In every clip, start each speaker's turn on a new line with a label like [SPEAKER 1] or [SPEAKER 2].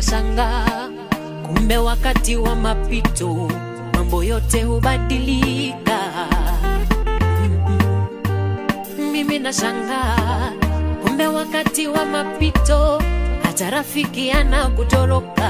[SPEAKER 1] nashangaa, kumbe wakati wa mapito mambo yote hubadilika. Mm-mm. Mimi nashangaa, kumbe wakati wa mapito hata rafiki anakutoroka.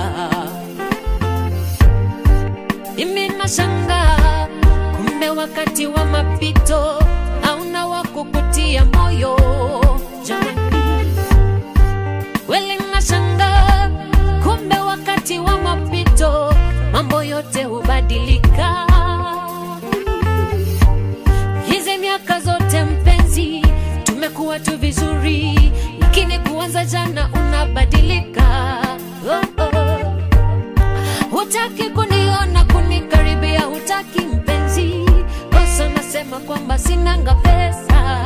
[SPEAKER 1] Mimi nashangaa, kumbe wakati wa mapito hauna wa kukutia moyo. Jamani, kweli nashangaa, kumbe wakati wa mapito mambo yote hubadilika. Hizi miaka zote mpenzi, tumekuwa tu vizuri, lakini kuanza jana unabadilika. Oh, oh. Hutaki kuniona kunikaribia, hutaki mpenzi, kosa nasema kwamba sinanga pesa.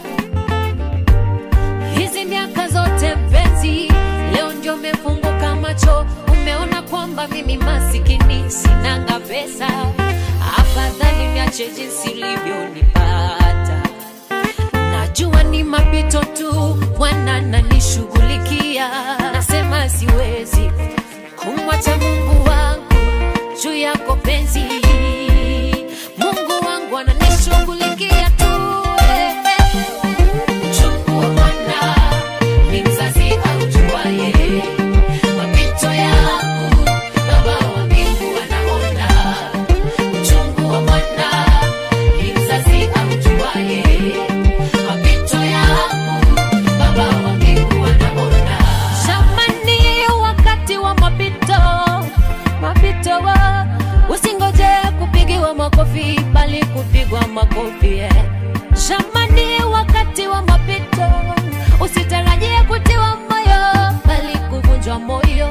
[SPEAKER 1] Hizi miaka zote mpenzi, leo ndio umefunguka macho, umeona kwamba mimi masikini, sinanga pesa. Afadhali niache jinsi ulivyonipata. Najua ni mapito tu, Bwana ananishughulikia. Nasema siwezi kumwacha Mungu wangu juu yako penzi. Mungu wangu ananishughulikia tu. eh, eh. Uchungu wa mwana ni mzazi aujuaye mapito yangu, Baba wa mbingu anaona. Uchungu wa mwana ni mzazi aujuaye mapito yangu, Baba wa mbingu anaona. Jamani, wakati wa mapito, mapito wa usingoje kupigiwa makofi, bali kupigwa makofi eh. Jamani, wakati wa mapito usitarajie kutiwa moyo, bali kuvunjwa moyo.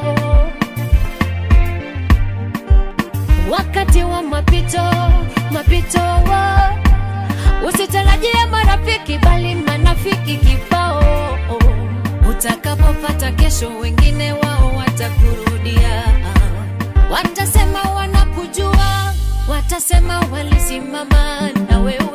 [SPEAKER 1] Wakati wa mapito, mapito wa usitarajie marafiki, bali manafiki kibao. Utakapopata kesho, wengine wao watakurudia, watasema wanakujua, watasema walisimama na wewe